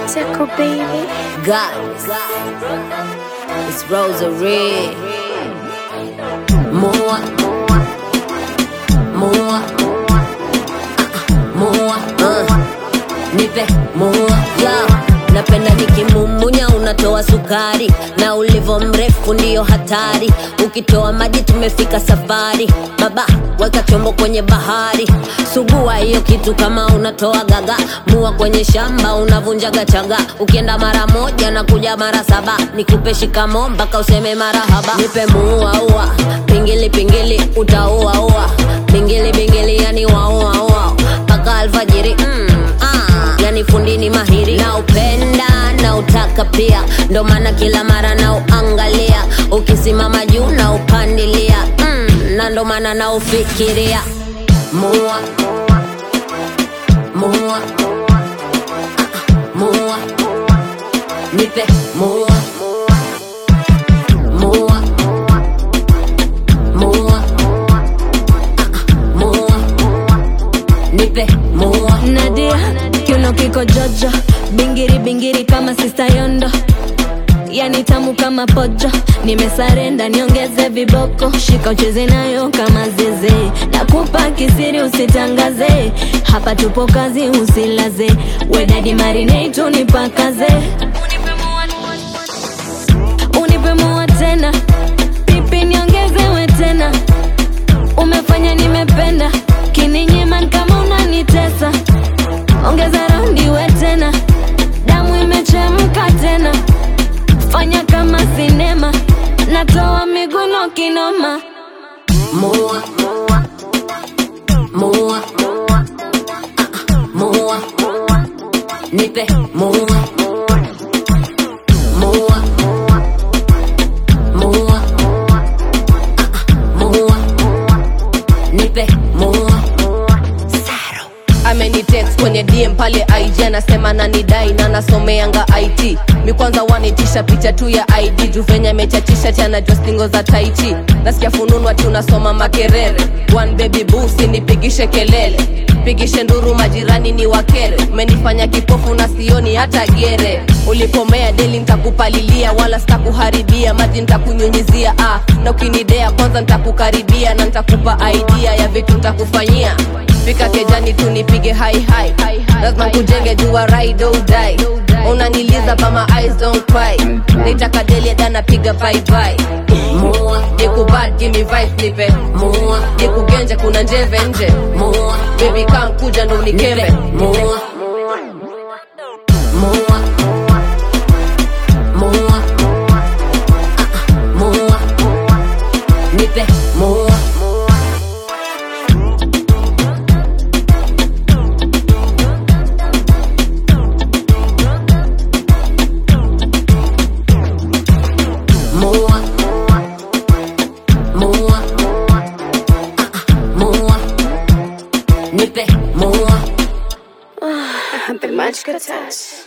Tickle baby. God, it's Rosary. More, more, more, uh, nipe more, yo. Napenda nikimumunya unatoa sukari na ulivo mrefu ndiyo hatari. Ukitoa maji tumefika safari. Baba weka chombo kwenye bahari, sugua hiyo kitu kama unatoa gaga. Mua kwenye shamba unavunjaga chaga. Ukienda mara moja na kuja mara saba, nikupe shikamo mpaka useme marahaba. Nipe muua ua, pingili pingili utaua ua, pingili pingili yani waua ua mpaka alfajiri mm, ah, yani fundini mahiri na upenda na utaka pia, ndo maana kila mara na uangalia, ukisimama juu na upandilia mm, na ndo maana na ufikiria mua mua mua nipe mua mua mua mua nipe mua Nadia, kiuno kiko jojo, bingiri bingiri kama sista Yondo, yani tamu kama pojo. Nimesarenda niongeze viboko, shika ucheze nayo kama zeze. Nakupa kisiri usitangaze, hapa tupo kazi usilaze. Wedadi marinate unipakaze, unipe mua tena, pipi niongezewe tena umefanya nimependa kininyima ni kama unanitesa ongeza raundi we tena damu imechemka tena fanya kama sinema natoa miguno kinoma mua mua mua nipe mua mua mua mua nipe mua amenitext kwenye dm pale ig anasema nanidai na nasomeanga it mi kwanza wanitisha picha tu ya id juu venye amechachisha chanajua stingo za taichi nasikia fununu ati unasoma makerere one baby busi nipigishe kelele pigishe nduru majirani ni wakere umenifanya kipofu na sioni hata gere ulipomea deli ntakupalilia wala sitakuharibia maji ntakunyunyizia ah, na ukinidea kwanza ntakukaribia na ntakupa idea ya vitu ntakufanyia fika kejani tu nipige hai hai lazima kujenge jua ride or die unaniliza but my eyes don't cry nitaka deli dana piga bye bye mua nikubad give me vibes nipe mua nikugenje kuna njeve nje mua baby kam kuja ndo nipe unikembe mua mua mua mua nipe mua mua mua mua nipe mua The magic touch.